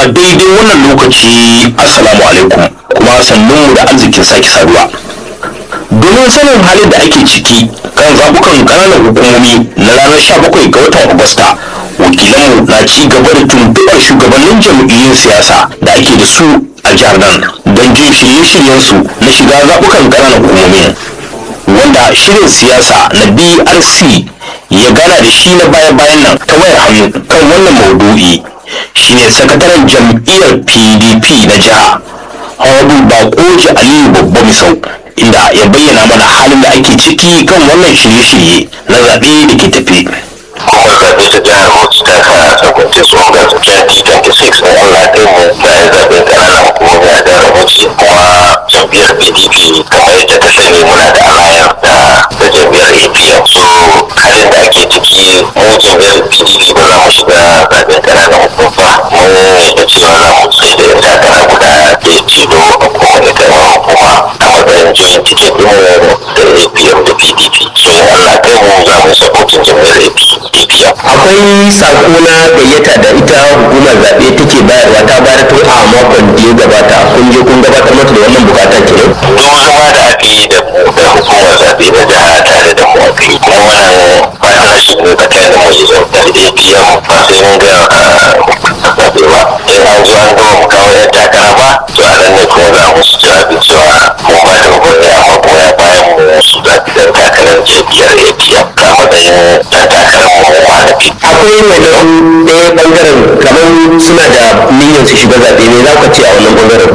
a daidai wannan lokaci assalamu alaikum kuma sannunmu da arzikin sake saduwa domin sanin halin da ake ciki kan zabukan ƙananan hukumomi na ranar 17 ga watan agusta wakilanmu na ci gaba da tuntuɓar shugabannin jam'iyyun siyasa da ake da su a jihar nan don jin shirye-shiryensu na shiga zaɓukan ƙananan hukumomi wanda shirin siyasa na brc ya gana da shi na baya-bayan nan ta wayar hannu kan wannan maudu'i shine sakataren jam'iyyar pdp na jiha hawabu bakoji aliyu babba misau inda ya bayyana mana halin da ake ciki kan wannan shirye-shirye na zaɓe da ke tafe kuma zaɓe ta jihar Bauchi ta sa sakwance tsohon 2026 in Allah ɗaya mu bayan zaɓen ƙananan hukumomi a jihar Bauchi kuma jam'iyyar PDP kamar yadda ta sani muna da alayar da da jam'iyyar APM so halin da ake ciki mu jam'iyyar PDP ba za mu shiga zaɓen ƙananan hukuma ba mun yadda cewa za mu tsaye da yan takara guda ɗaya tilo a kowane ƙaramar hukuma a matsayin joint ticket ɗin da APM da PDP so in Allah ɗaya mu za mu yi supporting jam'iyyar APM akwai sako na gayyata da ita hukumar zaɓe take bayarwa ta bayar tun a makon da ya gabata kun je kun gabatar mata da wannan bukata kenan duk zama da aka yi da mu da hukumar zaɓe na jiha tare da mu aka yi kuma wannan partnership ne tsakanin mu da APM ba sai mun ga zaɓe ba in an zo an gama mu kawo yan takara ba to a nan ne kuma za mu su jawabi cewa mun ba da gwamnati amma kuma ya bayan mu su zaɓi dan takarar jam'iyyar APM a matsayin dan takarar mu malafi. akwai wani ɗaya ɓangaren kamar suna da niyyar su shiga zaɓe ne za ka ce a wannan ɓangaren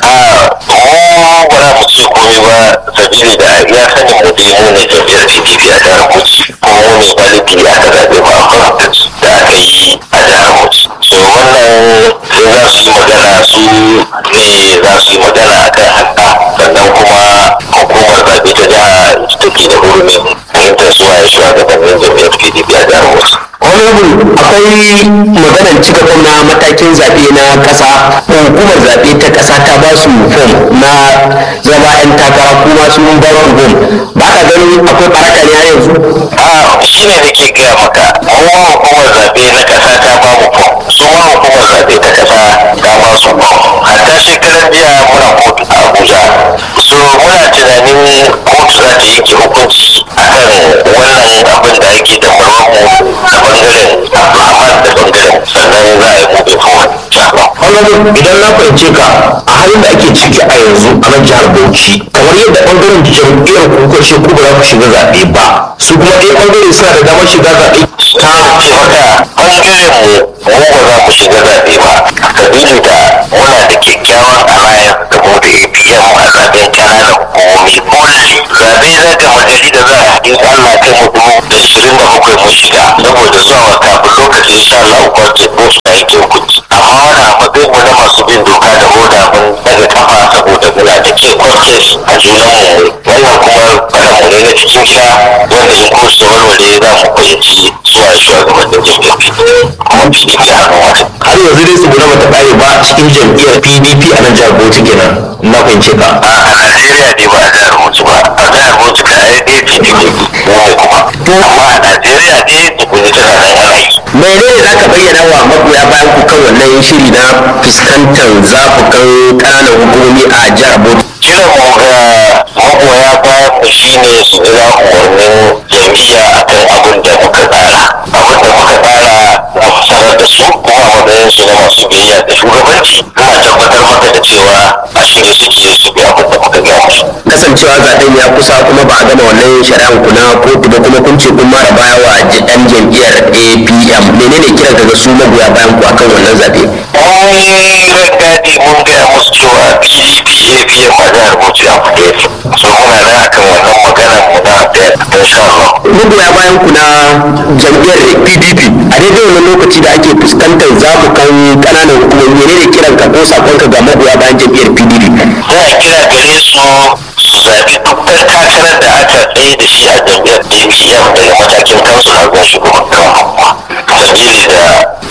a mu ba za mu ce komai ba sabili da ya sani mu dai mu ne jam'iyyar PDP a jihar Bauchi kuma mu ne validly aka zaɓe mu a conference da aka yi a jihar Bauchi so wannan sai za su yi magana su ne za su yi magana akan haka sannan kuma hukumar zaɓe ta jiha ita take da hurumin fahimtar su waye shugabannin jam'iyyar PDP a jihar Bauchi. honorable akwai maganar cika fom na matakin zaɓe na ƙasa hukumar zaɓe ta ƙasa ta ba su fom na zama 'yan takara kuma sun ba su fom ba ka ganin akwai ɓaraka ne har yanzu a shi ne nake gaya maka mu hukumar zaɓe na ƙasa ta ba mu fom su ma hukumar zaɓe ta ƙasa ta ba su fom hatta shekaran jiya muna kotu a abuja so muna tunanin kotu za ta yanke hukunci akan wannan abin da ake da mu da bangaren abdulrahman da bangaren sannan za a yi gobe forward honorable idan na fahimce ka a halin da ake ciki a yanzu a nan jihar bauchi kamar yadda ɓangaren jam'iyyar ku kuka ce ku ba za ku shiga zaɓe ba su kuma ɗaya ɓangare suna da damar shiga zaɓe ta ce maka ɓangaren mu mu ba za mu shiga zaɓe ba sabili da muna da kyakkyawan alliance da mu da APM a zaɓen ƙananan hukumomi only zaɓe na gama gari da za a yi Allah kai mu dubu da ishirin da bakwai mun shiga saboda zuwa kafin lokacin insha Allah kwarce ko su da yake hukunci amma wani a matsayin mu na masu bin doka da hoda mun daga kafa saboda muna da ke kwarce a junan mu wannan kuma faɗa mu ne na cikin gida wanda in ko su warware za mu fahimci zuwa shugabannin jam'iyyar kuma PDP a hannun wata. har yanzu dai tsibira bata ƙare ba cikin jam'iyyar pdp a nan jihar bauchi kenan na fahimce ka a a Najeriya ne ba a jihar Bauchi ba a jihar Bauchi ka ai ɗaya PDP mu ne kuma amma a Najeriya ne tukuni tana nan ana yi. menene za ka bayyana wa magoya bayan ku kan wannan shiri na fuskantar zafukan ƙananan hukumomi a jihar bauchi kiran mu ga magoya bayan mu shine su jira umarnin jam'iyya akan abin da muka tsara abin da muka tsara na sanar da su kuma a matsayin su na masu biyayya da shugabanci ina tabbatar maka da cewa a shirye suke su bi abin da muka gaya musu kasancewa zaben ya kusa kuma ba a gama wannan shari'ar ku na kotu ba kuma kun ce kun mara baya wa ɗan jam'iyyar apm menene kiran ka ga su magoya bayan ku akan wannan zabe mun rangadi mun gaya musu cewa pdp apm a jihar bauchi a fito yake so muna nan akan wannan magana mu na da insha Allah magoya bayan ku na jam'iyyar pdp a daidai wannan lokaci da ake fuskantar zabukan ƙananan hukumomi menene kiran ka ko sakon ka ga magoya bayan jam'iyyar pdp za a kira gare su su zaɓi duk ɗan takarar da aka tsaye da shi a jam'iyyar apm daga matakin kansula zuwa shugaban kan sabili da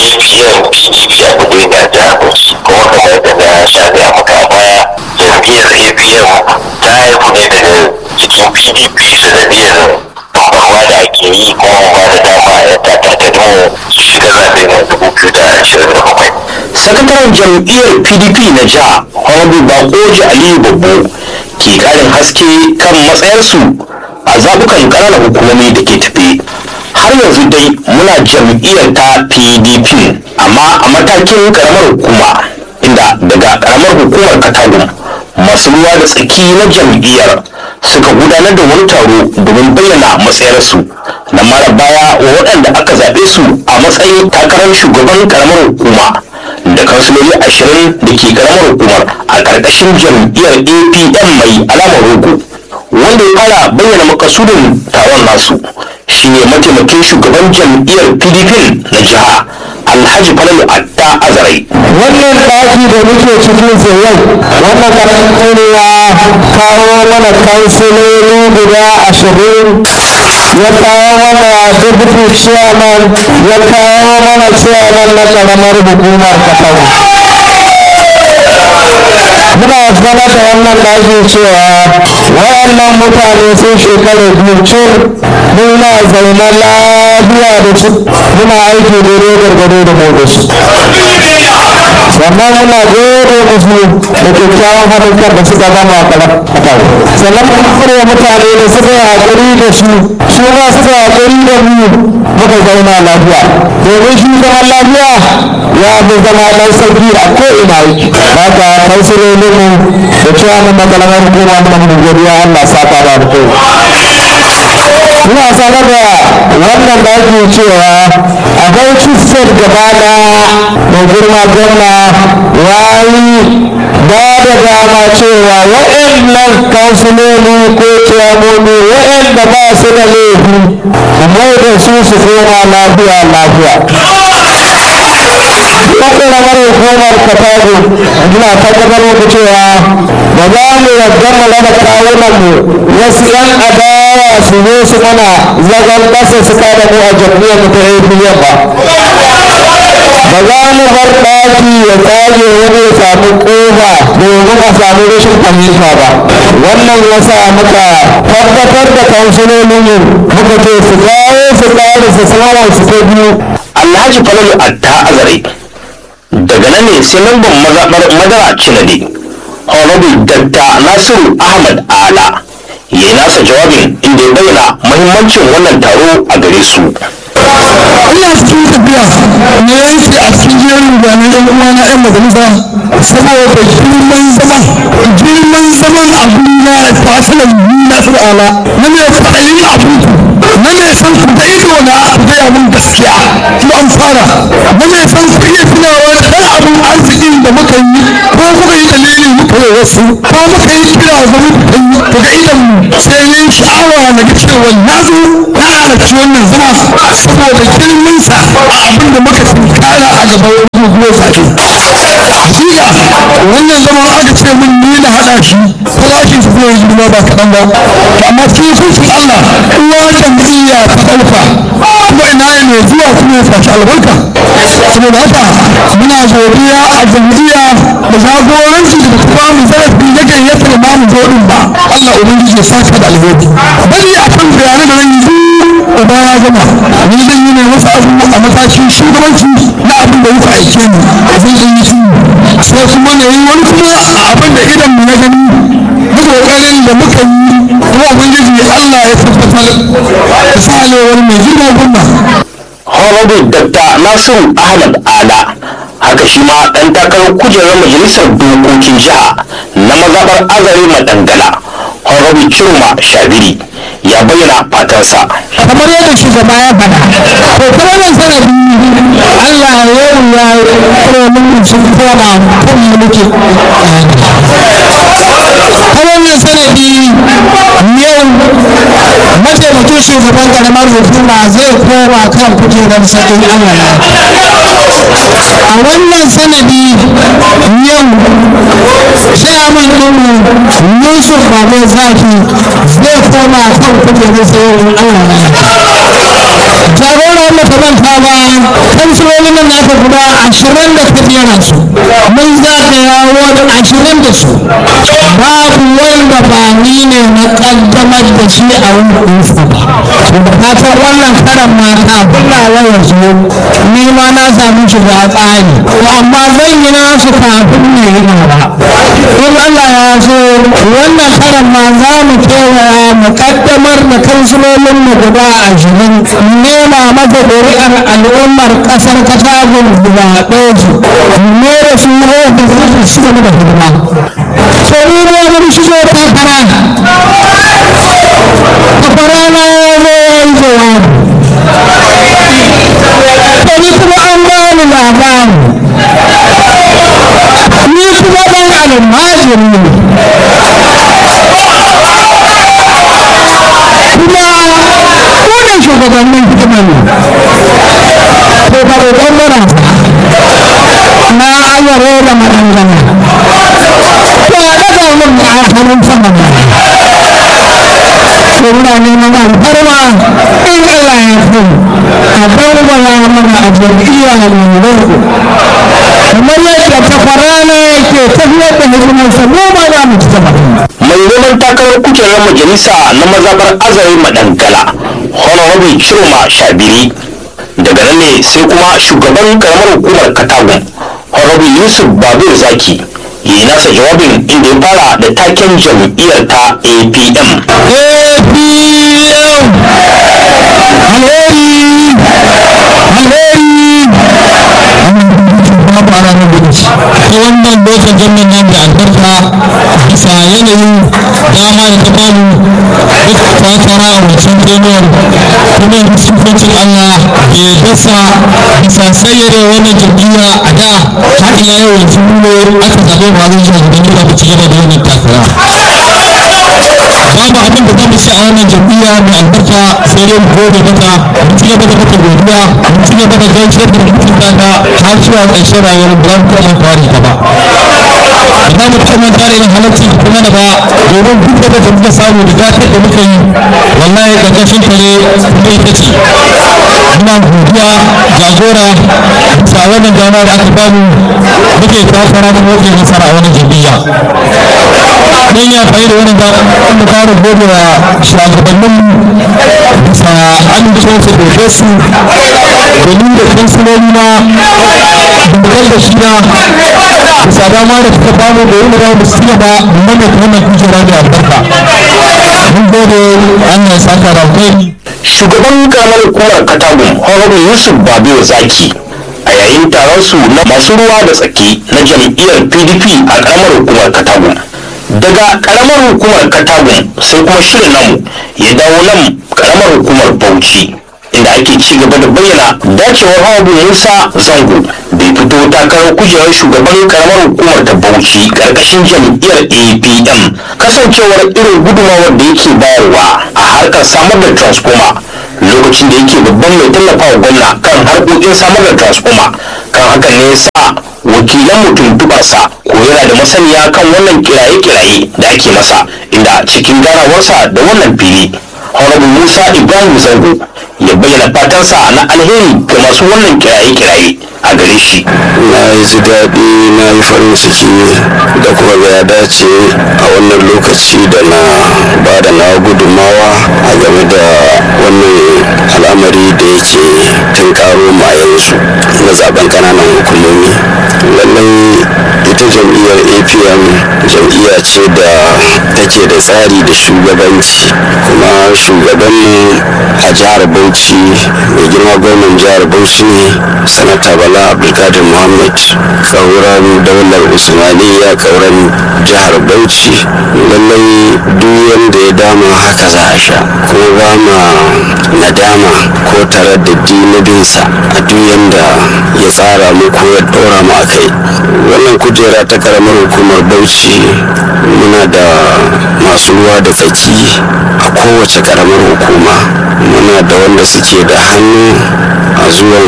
apm pdp a gudu da jihar bauchi kuma kamar yadda na sha gaya maka a baya jam'iyyar apm ta haifu ne daga cikin pdp sanadiyar bambarwa da ake yi kuma ba da dama ya takarkar mu su shiga zaɓe na dubu biyu da ashirin da bakwai sakataren jam'iyyar pdp na jiha honorable bakoji aliyu babbo ke karin haske kan matsayarsu a zabukan ƙananan hukumomi da ke tafe har yanzu dai muna jam'iyyar ta pdp amma a matakin karamar hukuma inda daga karamar hukumar katagun masu ruwa da tsaki na jam'iyyar suka gudanar da wani taro domin bayyana matsayarsu na mara baya wa waɗanda aka zaɓe su a matsayin takarar shugaban karamar hukuma da kansiloli ashirin da ke karamar hukumar a ƙarƙashin jam'iyyar apm mai alamar rogo wanda ya fara bayyana makasudin taron nasu shine mataimakin shugaban jam'iyyar pdp na jiha alhaji falalu atta azarai wannan ɗaki da muke cikin sa yau wannan karatun ya kawo mana kansiloli guda ashirin ya kawo mana deputy chairman ya kawo mana chairman na karamar hukumar katawa muna sanar da wannan ɗaki cewa wayannan mutane sun shekara biyu cur muna zaune lafiya da su muna aiki daidai gargado da mu da su sannan muna gode musu da kyakkyawan haɗin kan da suka gama a kalam sannan mun kure mutane da suka yi haƙuri da su su ma suka yi haƙuri da mu muka zauna lafiya domin shi zaman lafiya ya fi zama ɗan sauki a ko'ina yake ba ka kansilolin mu da cewa mun makalamar hukuma muna mun godiya Allah saka da alheri ina sanar da wannan da ake cewa akwai kisar gaba da mai girma gwamna wayi ba da dama cewa waɗannan kansiloli ko ciyamoni waɗanda ba su da laifi mai da su su koma lafiya lafiya ƙaƙƙaramar hukumar katago ina tabbatar muku cewa ba za mu yarda mu raba kawunan mu wasu 'yan adawa su zo su mana zagon ƙasa su kada mu a jam'iyyar mu ta APM ba ba za mu bar ɗaki ya tsage wani ya samu ƙofa domin a samu rashin fahimta ba wannan ya sa muka tabbatar da kansulolinmu muka ce su kawo su ƙari su sama su ta biyu alhaji falalu atta azare daga nan ne sai lambar mazaɓar madara cinade honorable dr nasiru ahmad ala ya yi nasa jawabin inda ya bayyana mahimmancin wannan taro a gare su ina cikin tafiya ne yanki a cikin jerin gwanin yan uwa na yan majalisa saboda girman zaman girman zaman abin na fasilan na ala na mai kwaɗayin abin ku na mai san ku da ido na ku gaya mun gaskiya ku an fara na mai san ku iya tunawa da ɗan abin arzikin da muka yi ko muka yi dalili muka yi wasu ko muka yi kira ga muka yi ku ga idan mu sai yin sha'awa na ga cewa na zo na halarci wannan zama saboda girminsa a abin da muka tunkara a gaban guguwar zaɓe. Hakika wannan zama aka ce mun ni na haɗa shi farashin su zai girma ba kaɗan ba. Amma cikin kusur Allah uwa jam'iyya ta ɗauka kuma ina ne mai zuwa kuma ya sashi albarka. Saboda haka muna godiya a jam'iyya da jagoranci da kuma mu zarafi ya gayyatar ma mu zo ɗin ba. Allah Ubangiji ya saka da alheri. Bari a kan bayanan da zan yi uba ya gama ni zan yi ne wasu abubuwa a matakin shugabanci na abin da ya aike ni zan yi yi sai kuma na yi wani kuma a abin da idan mu na gani na kokarin da muka yi kuma ubangiji Allah ya tabbatar da salewar mai girma gwamna honorable dr nasiru ahmad ala haka shi ma ɗan takarar kujerar majalisar dokokin jiha na mazaɓar azare madangala honorable cirma shabiri ya bayyana fatansa kamar yadda shugaba ya faɗa to kuma nan sanadi Allah ya yi ya kare mun sun koma kan mulki ta wannan sanadi yau mataimakin shugaban karamar hukuma zai koma kan kujerar sakin Allah a wannan sanadi yau chairman ɗinmu Yusuf Babe Zaki zai koma kan kujerar sakin Allah jagoran makamanta ba kansilolin nan naka guda ashirin da kujerar su mun zagaya wani ashirin da su babu wanda ba ni ni ne na kaddamar da shi a wurinsa ba da fatan wannan karan ma kafin na ya zo ni ma na samu shiga tsari amma zan yi nasu kafin ne yi ba in Allah ya so wannan karan ma za mu kewaya mu kaddamar da kansilolin mu guda ashirin nema masa ƙuri'ar al'ummar ƙasar katagun guda ɗaya su ne da su da su ci gaba da hidima sai ni ne mun shigo takara takara na ya zo ya yi jawabi to ni kuma an bani labari ni kuma ɗan almajiri ne kuma wannan shugabannin hikima ne ko ba roƙon mana na ayyare da madangana to a daga min a hannun sama ne to muna neman alfarma in Allah ya so a bambara mana a jam'iyya mai roƙo kamar yadda ta farana yake tafiyar da hikimarsa mu ma za mu ci gaba mai neman takarar kujerar majalisa na mazabar azare madangala honorable chiroma shabiri daga nan ne sai kuma shugaban karamar hukumar katagun honorable yusuf babur zaki ya yi nasa jawabin inda ya fara da taken jam'iyyar ta apm APM alheri alheri babu ana nan gudu ta wannan lokacin jami'in nan da albarka bisa yanayin dama da ta bamu duk takara a wancan jami'ar kuma yanzu sifocin Allah ya dasa bisa sayyare wannan jam'iyya a da har ila yau yanzu ne aka zaɓe ba zai shi a gidan gida ba cigaba da wannan takara babu abin da zamu ci a wannan jam'iyya mai albarka sai dai mu gode mata mu ci gaba da mata godiya mu ci gaba da gaishe da mutunta ta har zuwa ƙarshen rayuwar ba mu taɓa fari ta ba ba za mu taɓa manta da irin halarci kuma da ba domin duk da da muka samu da gatar da muka yi wallahi ƙarƙashin ta ne kuma ita ce muna godiya jagora bisa wannan dama da aka bamu muke takara da muke nasara a wannan jam'iyya don ya fayi da wani zaɓen da fara gode wa shugabannin bisa amincewa su doke su domin da kansiloli na dukkan da shi na bisa dama da suka bamu da yin rawa su ba domin da wannan kujera da albarka mun gode an ya saka da alkhairi shugaban karamar hukumar katagun honorable yusuf babiyo zaki a yayin taron su na masu ruwa da tsaki na jam'iyyar pdp a karamar hukumar katagun daga karamar hukumar katagun sai kuma shirin namu ya dawo nan karamar hukumar bauchi inda ake ci gaba da bayyana dacewar hawabu musa zango bai fito takarar kujerar shugaban karamar hukumar ta bauchi karkashin jam'iyyar apm kasancewar irin gudunmawar da yake bayarwa a harkar samar da transformer lokacin da yake babban mai tallafawa gwamna kan harkokin samar da transformer kan hakan ne sa wakilan mutum tubarsa ko yana da masaniya kan wannan kiraye-kiraye da ake masa inda cikin ganawarsa da wannan fili honorable musa ibrahim zango ya bayyana fatansa na alheri ga masu wannan kiraye-kiraye a gare shi na yi ji daɗi na yi farin ciki da kuma ga ya dace a wannan lokaci da na ba da na gudunmawa a game da wannan al'amari da yake tun karo ma yanzu na zaben kananan hukumomi lallai ita jam'iyyar apm jam'iyya ce da take da tsari da shugabanci kuma shugabanmu a jihar bauchi mai girma gwamnan jihar bauchi ne sanata bala abdulkadir muhammad kauran daular usmaniya kauran jihar bauchi lallai duk wanda ya dama haka za a sha kuma ba ma nadama ko tare da dinabinsa a duk yanda ya tsara mu ko ya ɗora mu a kai wannan kujera ta karamar hukumar bauchi muna da masu ruwa da tsaki a kowace karamar hukuma muna da wanda suke da hannu a zuwan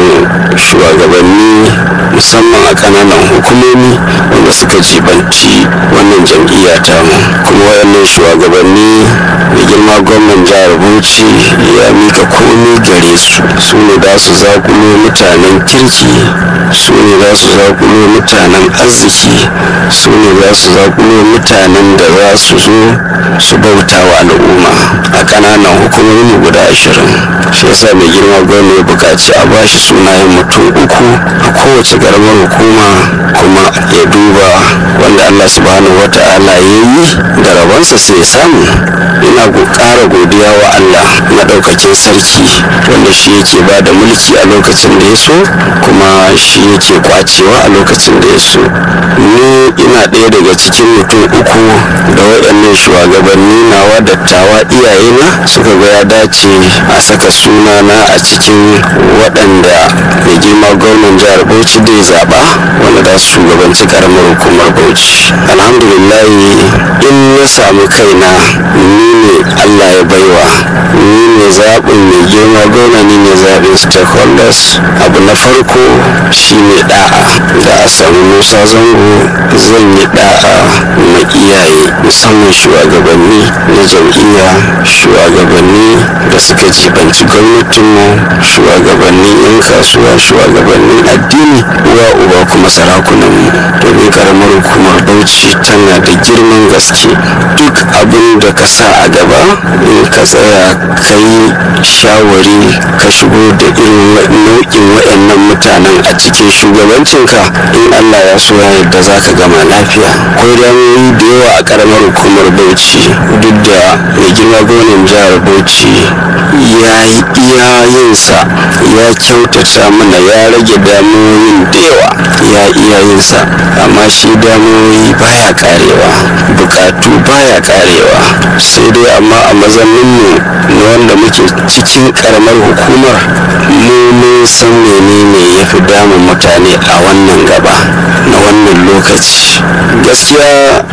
shugabanni musamman a kananan hukumomi wanda suka jibanci wannan jam'iyya tamu kuma wayannan shugabanni mai girma gwamnan jihar bauchi ya mika komi gare su su ne da su zakulo mutanen kirki su ne za su zakulo mutanen arziki su ne za su zakulo mutanen da za su zo su bauta wa al'umma a ƙananan hukumomi guda ashirin shi yasa mai girma gwamna ya buƙaci a bashi sunayen mutum uku a kowace ƙaramar hukuma kuma ya duba wanda allah subhanahu wa ta'ala ya yi da rabonsa sai ya samu ina ƙara godiya wa allah maɗaukakin sarki wanda shi yake ba da mulki a lokacin da ya so kuma shi yake kwacewa a lokacin da ya so ni ina ɗaya daga cikin mutum uku da waɗannan shugabanni nawa dattawa iyayena suka ga ya dace a saka sunana a cikin waɗanda mai girma gwamnan jihar bauchi da ya zaɓa wanda za su shugabanci karamar hukumar bauchi alhamdulillahi in na samu kaina ni ne allah ya baiwa ni ne zaɓin mai girma gwamna ni ne zaɓin stakeholders abu na farko shine da'a da a samu musa zango zan yi da'a ma iyaye musamman shugabanni na jam'iyya shugabanni da suka jibanci gwamnatinmu shugabanni 'yan kasuwa shugabannin addini uwa uba kuma sarakunanmu domin karamar hukumar bauchi tana da girman gaske duk abin da ka sa a gaba in ka tsaya ka yi shawari ka shigo da irin nau'in waɗannan mutanen a cikin shugabancinka in allah ya so ya yadda za ka gama lafiya akwai damoyi da yawa a karamar hukumar bauchi duk da mai girma gwamnan jihar bauchi ya yi iyayensa ya kyautata mana ya rage damoyin da yawa ya iyayensa amma shi damoyi baya karewa bukatu baya karewa sai dai amma a mazanninmu na wanda muke cikin karamar hukumar mu mun san menene ya fi damun mutane a wannan gaba na wannan lokaci gaskiya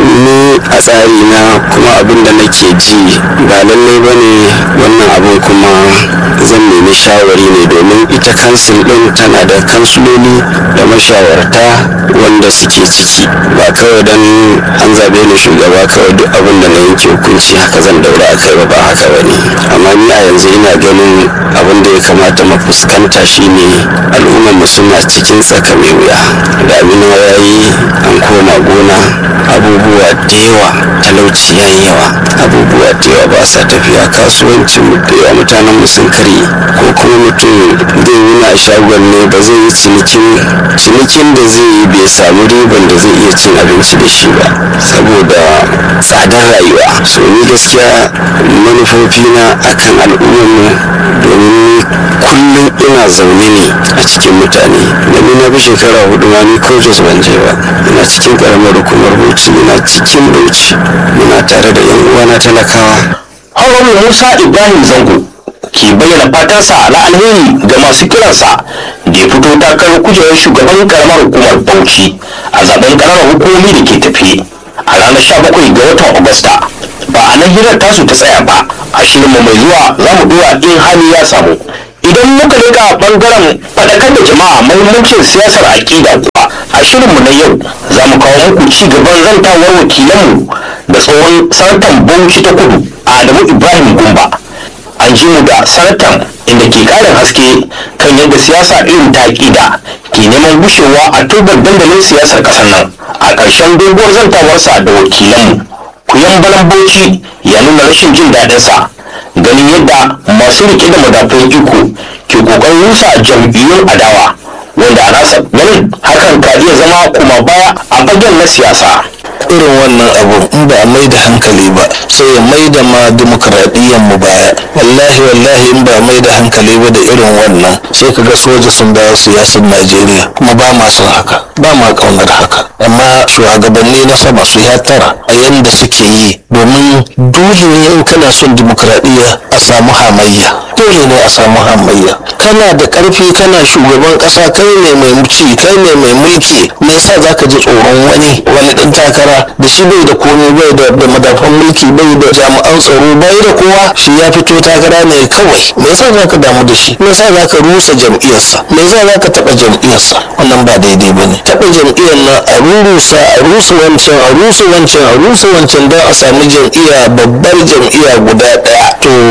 ni a tsari na kuma abin da nake ji ba lallai ba ne wannan abin kuma zan nemi shawari ne domin ita kansil din tana da kansuloli da mashawarta wanda suke ciki ba kawai don an zabe ni shugaba kawai duk abin da na yanke hukunci haka zan daura a kai ba ba haka ba ne amma ni a yanzu ina ganin abin da ya kamata mu fuskanta shine al'ummar mu suna cikin tsaka mai wuya da abin ya yi an koma gona abubuwa da yawa talauci ya yi yawa abubuwa da yawa ba sa tafiya kasuwancin mu da yawa mutanen mu sun karye ko kuma mutum zai wuna a shagon ne ba zai yi cinikin cinikin da zai yi bai samu riban da zai iya cin abinci da shi ba saboda tsadar rayuwa so ni gaskiya manufofina akan al'ummar mu domin kullum ina zaune ne a cikin mutane domin na bi shekara hudu ma ni ko jos ban je ba ina cikin karamar hukumar bauchi ina cikin bauchi muna tare da yan uwana talakawa Haruna Musa Ibrahim Zango ke bayyana fatansa na alheri ga masu kiransa da ya fito takarar kujerar shugaban karamar hukumar Bauchi a zaben ƙananan hukumomi da ke tafi a ranar 17 ga watan Agusta. Ba a nan hirar tasu ta tsaya ba, a shirinmu mai zuwa za mu dora in hali ya samu. Idan muka rika bangaren faɗakar da jama'a mahimmancin siyasar aƙida kuwa a shirinmu na yau za mu kawo muku ci gaban zantawar wakilanmu da tsohon sanatan Bauchi ta kudu Adamu Ibrahim Gumba. An ji mu da sanatan inda ke ƙarin haske kan yadda siyasa irin ta aƙida ke neman gushewa a turbar dandalin siyasar ƙasar nan. A ƙarshen doguwar zantawarsa da wakilanmu, kuyan balan Bauchi ya nuna rashin jin daɗinsa ganin yadda masu rike da madafun iko ke kokarin rusa jam'iyyun adawa wanda a nasa ganin hakan ka iya zama kuma baya a fagen na siyasa irin wannan abu in ba a mai da hankali ba sai ya mai da ma dimokuraɗiyyar mu baya wallahi wallahi in ba a mai da hankali ba da irin wannan sai ka ga soja sun dawo siyasar najeriya kuma ba ma son haka ba ma ƙaunar haka amma shugabanni na sama su ya tara a yanda suke yi domin dole ne in kana son dimokuraɗiyya a samu hamayya dole ne a samu hamayya kana da ƙarfi kana shugaban ƙasa kai ne mai ci kai ne mai mulki me yasa zaka ji tsoron wani wani ɗan takara da shi bai da komai bai da da madafan mulki bai da jami'an tsaro bai da kowa shi ya fito takara ne kawai me yasa zaka damu da shi me yasa zaka rusa jam'iyyarsa me yasa zaka taɓa jam'iyyarsa wannan ba daidai bane taɓa jam'iyyar nan a rurusa a rusa wancan a rusa wancan a rusa wancan don a sami jam'iyya babbar jam'iyya guda ɗaya to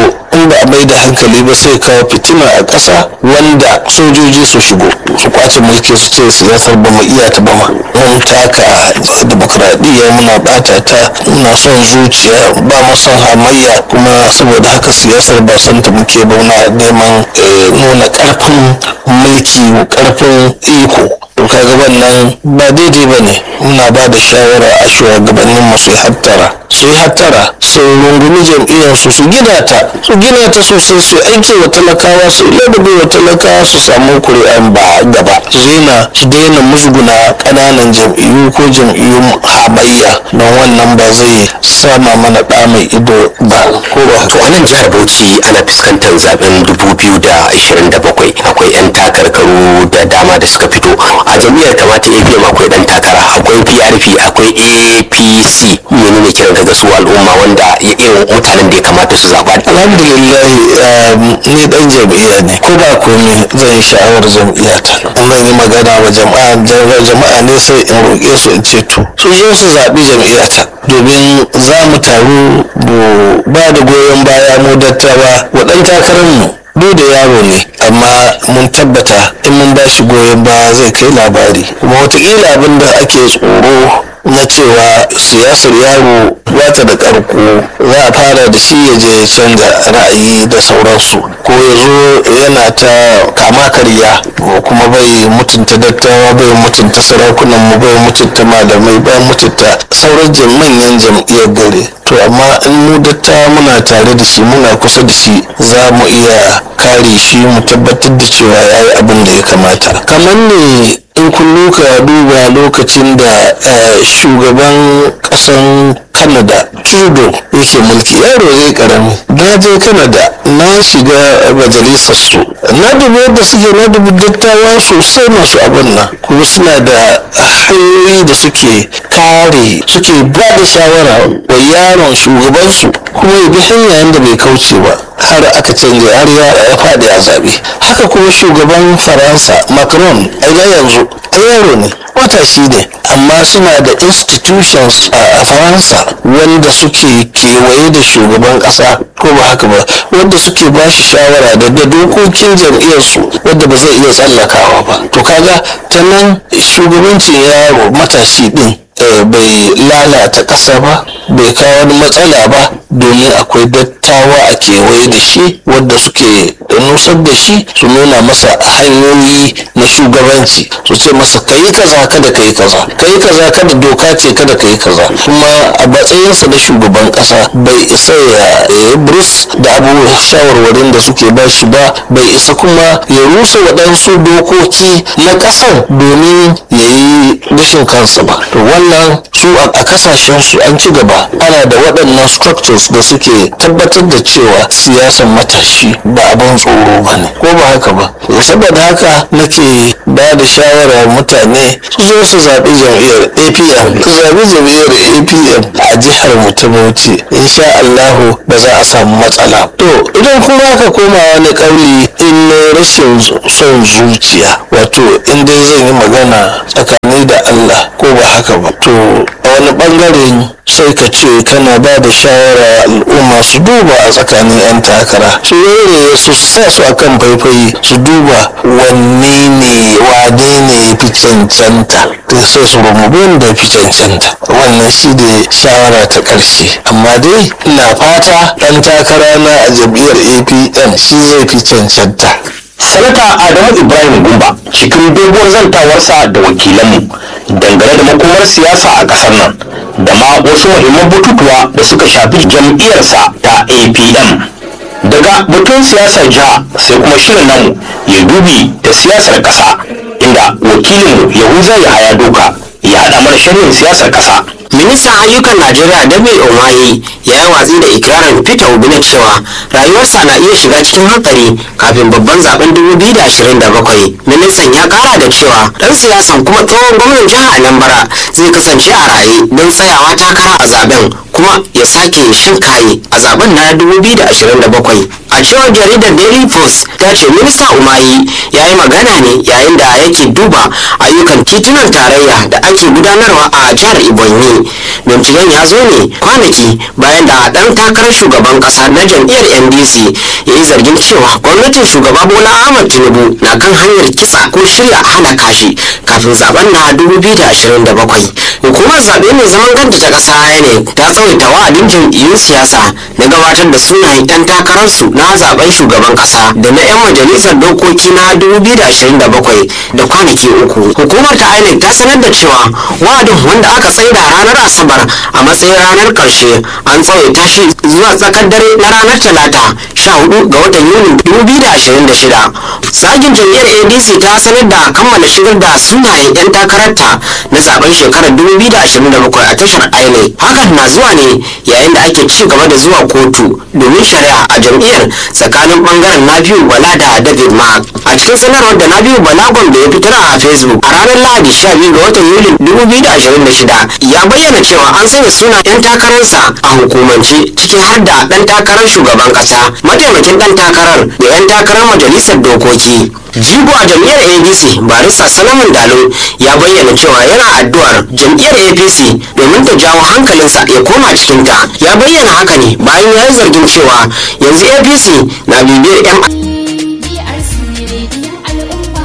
in ba a mai da hankali ba sai kawo fitina a ƙasa wanda sojoji su shigo su kwace mulki su ce siyasar ba mu iya ta ba ma mun taka demokradiyya muna bata ta muna son zuciya ba mu son hamayya kuma saboda haka siyasar ba son ta muke ba muna neman nuna karfin mulki karfin iko to kaga wannan ba daidai ba ne muna ba da shawara a shugabannin mu su hattara su yi hattara su rungumi jam'iyyar su su gina ta su gina ta sosai su aiki wa talakawa su ladabi wa talakawa su samu kuri'an ba gaba su daina su daina musguna ƙananan jam'iyyu ko jam'iyyun hamayya don wannan ba zai sama mana ɗa mai ido ba ko ba to a nan jihar bauchi ana fuskantar zaben 2027 akwai 'yan takarkaru da dama da suka fito a jam'iyyar kamata apm akwai dan takara akwai prp akwai apc menene kiran daga su al'umma wanda irin mutanen da ya kamata su zaba alhamdulillah ni dan jam'iyya ne ko ba komai zan yi sha'awar jam'iyyata zan yi magana wa jama'a jama'a ne sai in roƙe su in ce to su zo su zaɓi jam'iyyata domin za mu taru mu ba da goyon baya mu dattawa wa ɗan takararmu duk da yaro ne amma mun tabbata in mun ba shi goyon baya zai kai labari kuma watakila abin da ake tsoro na cewa siyasar yaro ba ta da karko za a fara da shi ya je canza ra'ayi da sauransu ko ya zo yana ta kama karya ko kuma bai mutunta dattawa bai mutunta sarakunan mu bai mutunta malamai bai mutunta sauran manyan jam'iyyar gare to amma in mu dattawa muna tare da shi muna kusa da shi za mu iya kare shi mu tabbatar da cewa ya yi abin da ya kamata kamar ne in kun luka duba lokacin da shugaban kasan canada trudeau yake mulki yaro zai karami na je canada na shiga majalisar su na dubi yadda suke na dubi dattawa sosai masu abin nan kuma suna da hanyoyi da suke kare suke ba da shawara wa yaron shugabansu kuma ya bi hanya yadda bai kauce ba har aka canja har ya faɗi a zaɓe haka kuma shugaban faransa macron a yanzu yaro ne matashi ne amma suna da institutions a faransa wanda suke kewaye da shugaban ƙasa ko ba haka ba wanda suke ba shi shawara da da dokokin jam'iyyarsu wanda ba zai iya tsallakawa ba to kaga ta nan shugabancin yaro matashi din bai lalata ƙasa ba bai kawo wani matsala ba domin akwai dattawa a kewaye da shi wadda suke nusar da shi su nuna masa hanyoyi na shugabanci su ce masa ka yi kaza kada ka yi kaza ka yi kaza kada doka ce kada ka yi kaza kuma a matsayinsa na shugaban ƙasa bai isa ya yi burus da abubuwan shawarwarin da suke ba shi ba bai isa kuma ya rusa waɗansu dokoki na ƙasar domin ya yi rashin kansa ba to wannan su a kasashen su an ci gaba ana da waɗannan structures da suke tabbatar da cewa siyasan matashi ba abin tsoro ba ne ko ba haka ba saboda haka nake ba da shawara mutane su zo su zaɓi jam'iyyar apm su zaɓi jam'iyyar apm a jihar mu ta bauchi insha allahu ba za a samu matsala to idan kuma aka koma wani ƙauli in na rashin son zuciya wato in dai zan yi magana tsakani da allah ko ba haka ba to a wani bangaren sai ka ce kana ba da shawara al'umma su duba a tsakanin 'yan takara su rere su sa su akan faifai su duba wanne ne wane ne ya fi cancanta sai su rumu wanda ya fi cancanta wannan shi ne shawara ta ƙarshe amma dai ina fata ɗan takara na a jam'iyyar apm shi zai fi cancanta sanata adamu ibrahim gumba cikin doguwar zantawarsa da wakilanmu dangane da makomar siyasa a ƙasar nan da ma wasu muhimman batutuwa da suka shafi jam'iyyarsa ta apm daga batun siyasar jiha sai kuma shirin namu ya dubi da siyasar ƙasa inda wakilinmu yahuza ya haya doka ya haɗa mana shirin siyasar ƙasa ministan ayyukan najeriya david omaye ya yi watsi da ikirarin peter obi na cewa rayuwarsa na iya shiga cikin hatsari kafin babban zaben 2027 ministan ya kara da cewa dan siyasan kuma tsohon gwamnan jihar anambra zai kasance a raye don tsayawa takara a zaben kuma ya sake shan kaye a zaben na 2027 a cewar jaridar daily post ta ce minista umayi ya yi magana ne yayin da yake duba ayyukan titunan tarayya da ake gudanarwa a jihar ibonyi binciken ya zo ne kwanaki bayan yayin da ɗan takarar shugaban ƙasa na jam'iyyar ndc ya yi zargin cewa gwamnatin shugaba bola ahmad tinubu na kan hanyar kitsa ko shirya hana kashi kafin zaben na 2027 hukumar zaɓe mai zaman kanta ta ƙasa ne ta tsawaita wa'adin jam'iyyun siyasa na gabatar da sunayen 'yan takararsu na zaben shugaban ƙasa da na 'yan majalisar dokoki na 2027 da kwanaki uku hukumar ta inec ta sanar da cewa wa'adin wanda aka tsaida ranar asabar a matsayin ranar ƙarshe an tsawaita shi zuwa tsakar dare na ranar talata 14 ga watan yuni 2026 sagin jam'iyyar adc ta sanar da kammala shigar da sunayen 'yan takararta na zaben shekarar 2027 a tashar inec hakan na zuwa ne yayin da ake ci gaba da zuwa kotu domin shari'a a jam'iyyar tsakanin bangaren nabiyu bala da david mark a cikin sanarwar da nabiyu bala gombe ya fitar a facebook a ranar lahadi 12 ga watan yulin 2026 ya bayyana cewa an sanya sunan 'yan takararsa a hukumance ciki har da dan takarar shugaban kasa mataimakin dan takarar da 'yan takarar majalisar dokoki jigo a jam'iyyar adc barista salamun dalo ya bayyana cewa yana addu'ar jam'iyyar apc domin ta jawo hankalinsa ya koma cikinta ya bayyana haka ne bayan ya yi zargin cewa yanzu apc na bibiyar 'yan DRC rediyon al'umma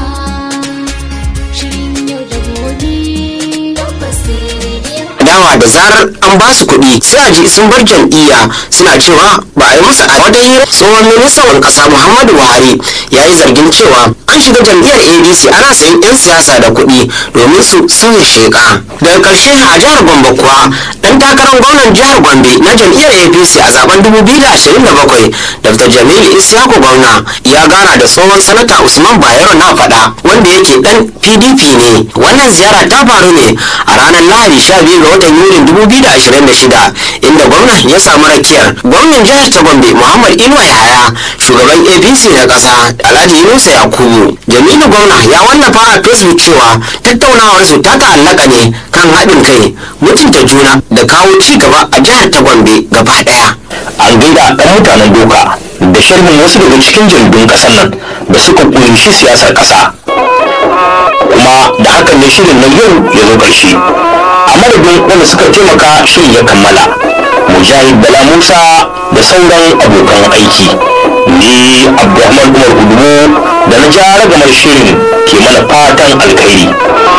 shirin yau da gobe tabbas rediyon adawa da zarar an ba su kuɗi sai a ji sun bar jam'iyya suna cewa ba a yi musu a wata hira tsohon ministan ƙasa muhammadu buhari ya yi zargin cewa an shiga jam'iyyar adc ana sayan 'yan siyasa da kuɗi domin su sauya sheƙa daga ƙarshe a jihar gombe kuwa ɗan takarar gwamnan jihar gombe na jam'iyyar apc a zaben 2027 dr jamilu isyaku gwamna ya gana da tsohon sanata usman bayero na faɗa wanda yake ɗan pdp ne wannan ziyara ta faru ne a ranar lahadi 12 ga watan yulin 2026 inda gwamnan ya samu rakiyar gwamnan jihar ta gombe muhammad inuwa yahaya shugaban apc na ƙasa alhaji yunusa yakubu jamilu gwamna ya wallafa a facebook cewa tattaunawarsu ta ta'allaka ne kan haɗin kai mutunta juna da kawo ci gaba a jihar ta gombe gaba ɗaya an gaida ɗan mutanen doka da sharhin wasu daga cikin jaridun ƙasar nan da suka ƙunshi siyasar ƙasa kuma da hakan ne shirin na yau ya zo ƙarshe a madadin wanda suka taimaka shirin ya kammala mujahid bala musa da sauran abokan aiki ni abdulrahman umar udumu da na ja ragamar shirin ke mana fatan alkhairi